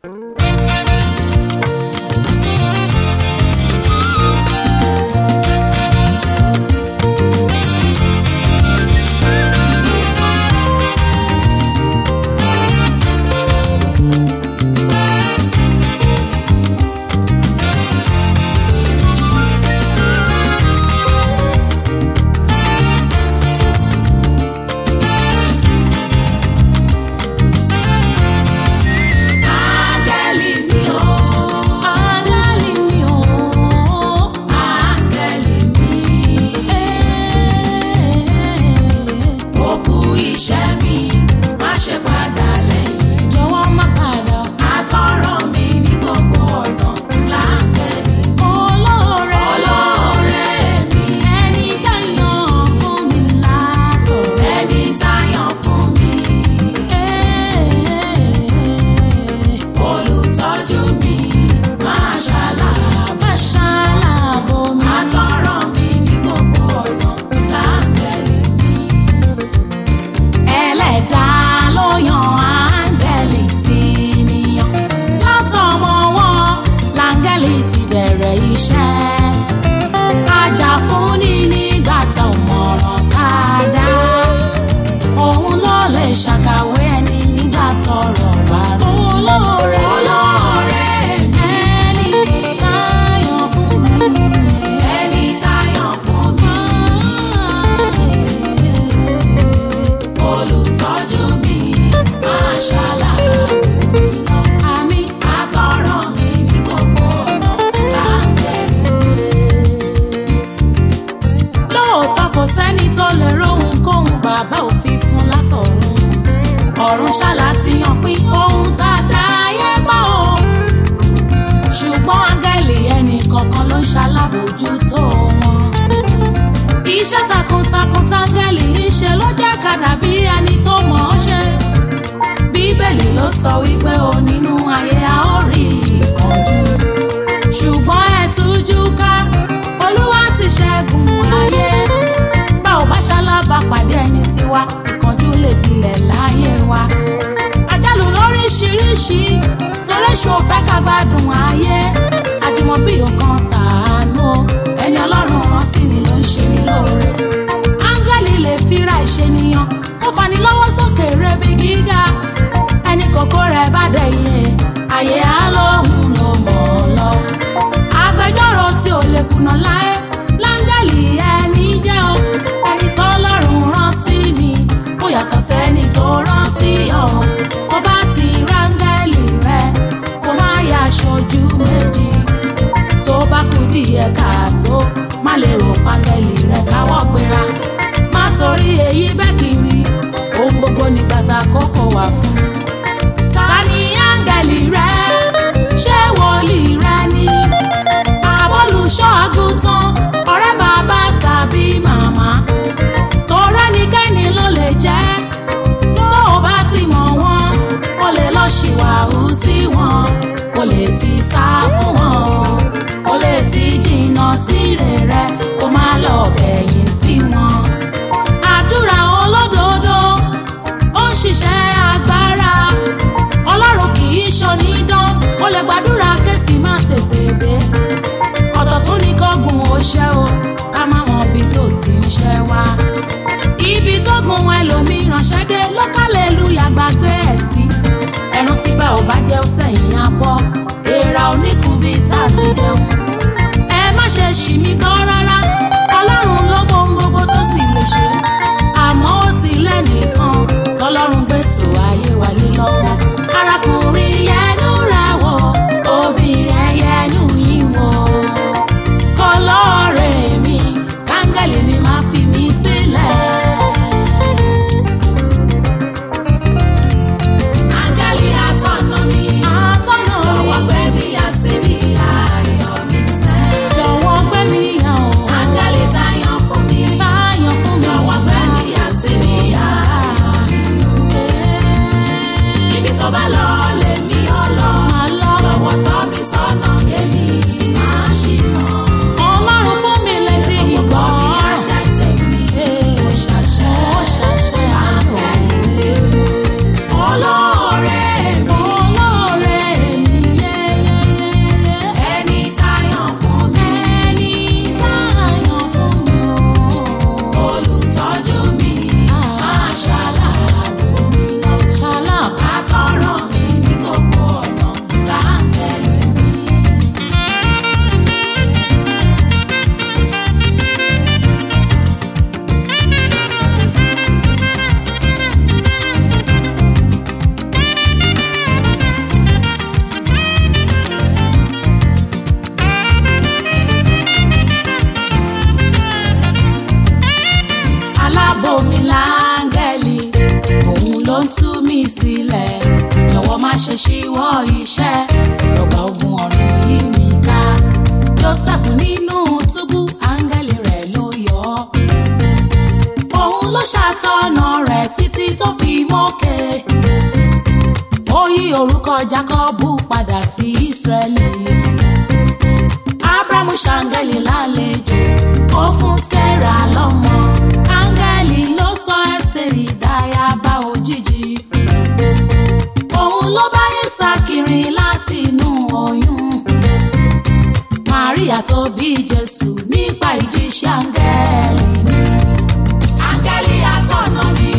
Áńgẹ́lì mi o. Áńgẹ́lì mi o. Áńgẹ́lì mi. Ó kú iṣẹ́ mi, má ṣe padà lẹ́yìn. Jọ̀wọ́ má padà. Àtọ̀rọ̀ mi ní gbogbo ọ̀nà láńgẹ́lì. Olóore. Olóore mi. Ẹni táyàn fún mi látọ̀. Ẹni táyàn fún mi. Olùtọ́jú mi máa ṣàlàbà ṣàlàbò mi. Àtọ̀rọ̀ mi ní gbogbo ọ̀nà láńgẹ́lì mi. Ẹlẹ́dàá ló yan áńgẹ́lì tí níyàn. Látọmọ wọn láńgẹ́lì ti bẹ̀rẹ̀ iṣẹ́. Ajà-fúnni nígbà tá ò mọ̀ràn tá a dá. Òun ló lè ṣàkàwé ẹni nígbà tọ́rọ̀ bá rú. Olóore olóore mi. Ẹni táyọ̀ fún mi. Ẹni táyọ̀ fún mi. Olùtọ́jú mi máa ṣàlàyé mi lọ. Àmì àtọ̀rọ̀ mi ní gbogbo ọ̀nà láńgẹ́lì lóòótọ́ kò sẹ́ni tó lè róhun kóhun bàbá òfin fún látọ̀run ọ̀run ṣáàlà ti hàn pín ohun tá a dá ayé bọ̀ o ṣùgbọ́n áńgẹ́lì ẹnì kọ̀ọ̀kan ló ń ṣalábòójútó wọn iṣẹ́ takuntakun táńgẹ́lì ń ṣe ló jẹ́ kàdà bí ẹni tó mọ̀ ọ́ ṣe bíbélì ló sọ wípé o nínú ayé a ó rí ìkánjú ṣùgbọ́n ẹ tújú ká olúwa ti ṣẹ́gun ayé bá ò bá ṣalábà pàdé ẹni tiwa ìkánjú lè gbilẹ̀ láyé wa àjálù lóríṣiríṣi torí ṣò fẹ́ ká gbádùn ayé àjùmọ̀bí ọkàn tàánú o ẹni ọlọ́run rán sí ni ló ń ṣe ní lóore áńgẹ́lì lè fira ìṣènìyàn kó fani lọ́wọ́ sókè rebi gíga ẹni kòkó rẹ̀ bá dẹ̀yìn àyè á lóhùn ló mọ̀ ọ́ lọ agbẹjọ́rò tí ò lè kùnà láé láńgẹ́lì ẹni jẹ́ o ẹni tó lọ́rùn rán sí mi ó yàtọ̀ sẹ́ni tó rán sí ọ tó bá ti ráńgẹ́lì rẹ kó má yà aṣojú méjì tó bá kú díẹ̀ káàtó má lè rò pángẹ́lì rẹ káwọ́ gbéra má torí èyí bẹ́ẹ̀ kiri ohun gbogbo nígbà tá a kókó wà fún ta ni áńgẹ́lì rẹ ṣé wòlíì rẹ ni àbólùṣọ́ àgùntàn ọ̀rẹ́ bàbá tàbí màmá tọrọ ẹnikẹ́ni ló lè jẹ́ tó o bá ti mọ̀ wọ́n o lè lọ ṣìwàhù sí wọn o lè ti sá fún wọn o lè ti jìnnà sí rere kó má lọ kẹ̀yìn sí wọn àdúrà olódodo ó ń ṣiṣẹ́ agbára ọlọ́run kì í ṣonídán ó lè gbàdúrà kẹ́sì má tètè dé ọ̀tọ̀ tún ní kọ́gùn ó ṣẹ́ o ká má mọ ibi tó ti ń ṣẹ́ wá ibi tó gun ẹlòmíràn ṣẹ́dé lọ́kàlẹ́lúyà gbàgbé ẹ̀ sí ẹran tí bá ò bá jẹ́ ó sẹ́yìn abọ́ èèrà oníkùnbí tá a ti jẹun ẹ má ṣe ṣì mí gbọ́ rárá ọlọ́run ló mọ ohun gbogbo tó sì lè ṣe àmọ́ ó ti lẹ́nìkan tọ́lọ́run gbé tó ayé wa lé lọ́wọ́ arákùnrin yẹnu rẹ̀ wò obìnrin yẹnu yín wò kọlọ́ọ̀rẹ́ mi káńgẹ́lì mi máa fi mí sílẹ̀. Áńgẹ́lì atọ́nà mi, atọ́nà mi, jọ̀wọ́ gbé mi yà síbi ayọ̀ mi sẹ́. Jọ̀wọ́ gbé mi yà o. ṣíwọ́ iṣẹ́ ọgbà ogun ọ̀run yìí mi ká joseph nínú túbú áńgẹ́lì rẹ̀ ló yọ ọ́ òun ló ṣàtọ̀nà rẹ̀ títí tó fi mókè ó yí orúkọ jákọ́bù padà sí ísírẹ́lì abrahamu ṣàǹgẹ́lì lálejò ó fún sarah lọ́mọ áńgẹ́lì ló sọ ẹ́sítérì dáyàbá òjijì òun ló báyé sákìrì láti inú oyún maria tó bí jésù nípa ìjíṣẹ́ áńgẹ́lì ni áńgẹ́lì àtọ̀nà mi